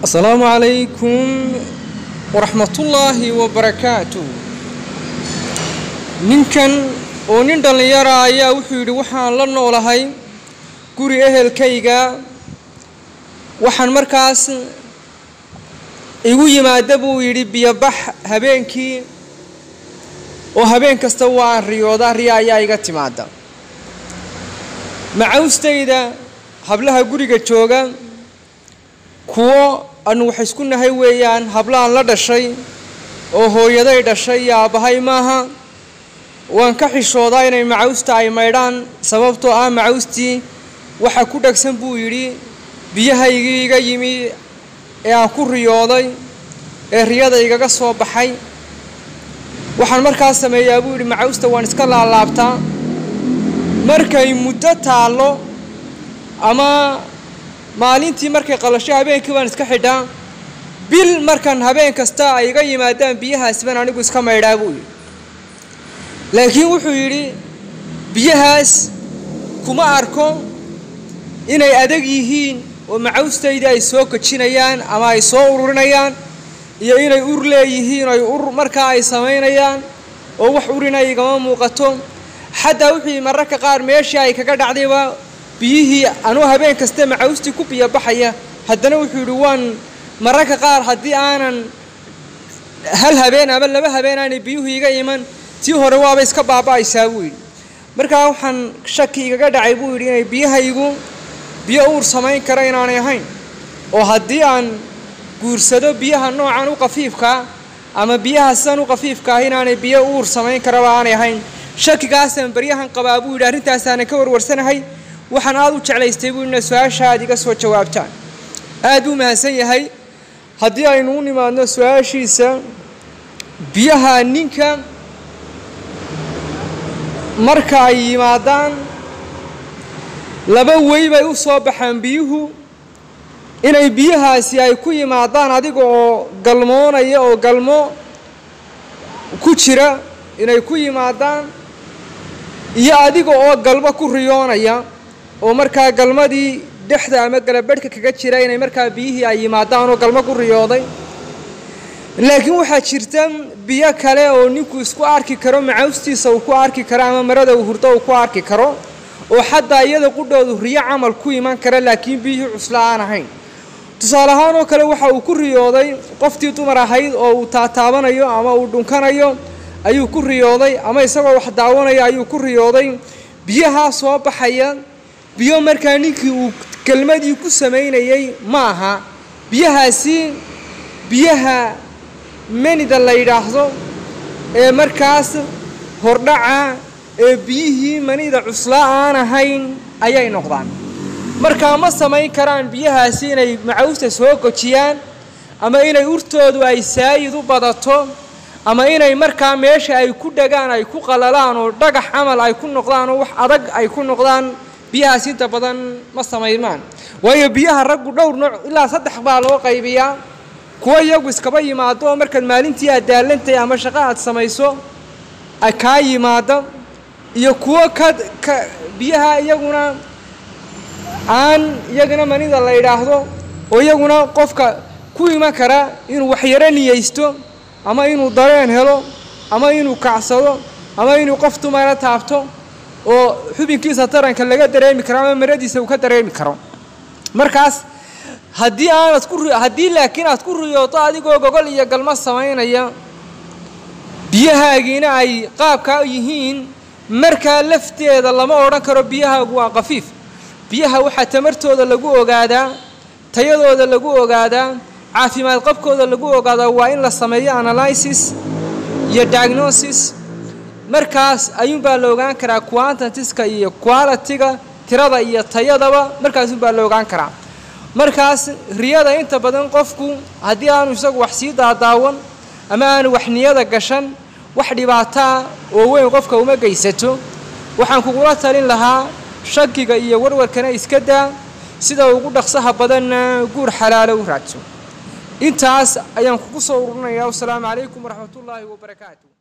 asalaamu calaykum waraxmatullaahi wabarakaatu ninkan oo nin dhallinyara ayaa wuxuu yidhi waxaan la noolahay guri ehelkayga waxaan markaas igu yimaada buu yidhi biyobax habeenkii oo habeen kasta waan riyoodaa riya ayaa iga timaada macawstayda hablaha guriga jooga kuwo anu wax isku nahay weeyaan hablahan la dhashay oo hooyaday dhashay iyo aabbahay maaha waan ka xishoodaa inay macawsta ay maydhaan sababtoo ah macawstii waxa ku dhegsan buu yidhi biyahaygii iga yimi ee aan ku riyooday ee riyada igaga soo baxay waxaan markaas sameeyaa buu yidhi macawsta waan iska laalaabtaa markay muddo taallo ama maalintii markay qalasho habeenkii baan iska xidhaa bil markan habeen kasta ay iga yimaadaan biyahaas baan anigu iska maydhaa buu yidhi laakiin wuxuu yidhi biyahaas kuma arko inay adag yihiin oo macawstaydii ay soo kojinayaan ama ay soo ururinayaan iyo inay ur leeyihiin ay ur markaa ay samaynayaan oo wax urina igama muuqato xataa wuxuu yidhi mararka qaar meeshii ay kaga dhacdayba biyihii anuu habeen kaste macawstii ku biyo baxaya haddana wuxuu yidhi waan mararka qaar haddii aanan hal habeen ama laba habeen aanay biyuhu iga iman tii hore waaba iska baaba'aysaa buu yidhi markaa waxaan shaki igaga dhacay buu yidhi inay biyahaygu biyo uur samayn kara inaanay ahayn oo haddii aan guursado biyaha noocan u qafiifkaa ama biyaha sidan u qafiifka ah inaanay biyo uur samayn karaba aanay ahayn shakigaasaan baryahan qabaa buu yidhi arrintaasaana ka warwarsanahay waxaan aada u jeclaystay buu ina su-aasha aad iga soo jawaabtaan aad buu mahadsan yahay haddii aynu u nimaadno su-aashiisa biyaha ninka marka ay yimaadaan laba wey bay u soo baxaan biyuhu inay biyahaasi ay ku yimaadaan adiga oo galmoonaya oo galmo ku jira inay ku yimaadaan iyo adiga oo galmo ku riyoonaya oo markaa galmadii dhexda ama galabadhka kaga jira inay markaa biyihii ay yimaadaan oo galmo ku riyooday laakiin waxaa jirta biyo kale oo ninku isku arki karo macawstiisa uu ku arki karo ama marada uu hurdo uu ku arki karo oo xataa iyada qudhoodu riyo camal ku iman kara laakiin biyihii cusla aan ahayn tusaale ahaan oo kale waxa uu ku riyooday qoftii dumar ahayd oo uu taataabanayo ama uu dhunkanayo ayuu ku riyooday ama isagoo wax daawanayo ayuu ku riyooday biyahaa soo baxaya biyo markaa ninkii uu kelmadii ku samaynayay ma aha biyahaasi biyaha menida la yidhaahdo ee markaas hordhaca ee biyihii manida cuslaa aan ahayn ayay noqdaan markaa ma samayn karaan biyahaasi inay macawsta soo gojiyaan ama inay urtoodu ay saayid u badato ama inay markaa meesha ay ku dhagaan ay ku qalalaan oo dhagax camal ay ku noqdaan oo wax adag ay ku noqdaan biyahaas inta badan ma samaymaan waayo biyaha raggu dhowr nooc ilaa saddex baa loo qaybiyaa kuwa iyagu iskaba yimaado oo markaad maalintii aad daalantay ama shaqo aad samayso kaa yimaada iyo kuwo ka ka biyaha iyaguna aan iyagana manida la yidhaahdo oo iyaguna qofka ku iman kara inuu waxyaro niyeysto ama inuu dareen helo ama inuu kacsado ama inuu qof dumara taabto oo xubinkiisa taranka laga dareemi karo ama maradiisa uu ka dareemi karo markaas haddii aanad ku haddii laakiin aad ku riyooto adigoo gogol iyo galmo samaynaya biyahaagiina ay qaabkaa yihiin markaa lafteeda lama odhan karo biyahaagu waa qafiif biyaha waxaa tamartooda lagu ogaadaa tayadooda lagu ogaadaa caafimaad qabkooda lagu ogaadaa waa in la sameeyo analysis iyo diagnosis markaas ayuunbaa la ogaan karaa quantitiska iyo qualitiga tirada iyo tayadaba markaasuunbaa la ogaan karaa markaas riyada inta badan qofku haddii aanu isagu wax sii daadaawan ama aanu wax niyada gashan wax dhibaataa oo weyn qofka uma geysato waxaan kugula talin lahaa shakiga iyo warwarkana iska daa sida ugu dhaqsaha badanna guur xalaalo u raadso intaas ayaan kugu soo ururinayaa wasalaamu calaykum waraxmatullaahi wabarakaatu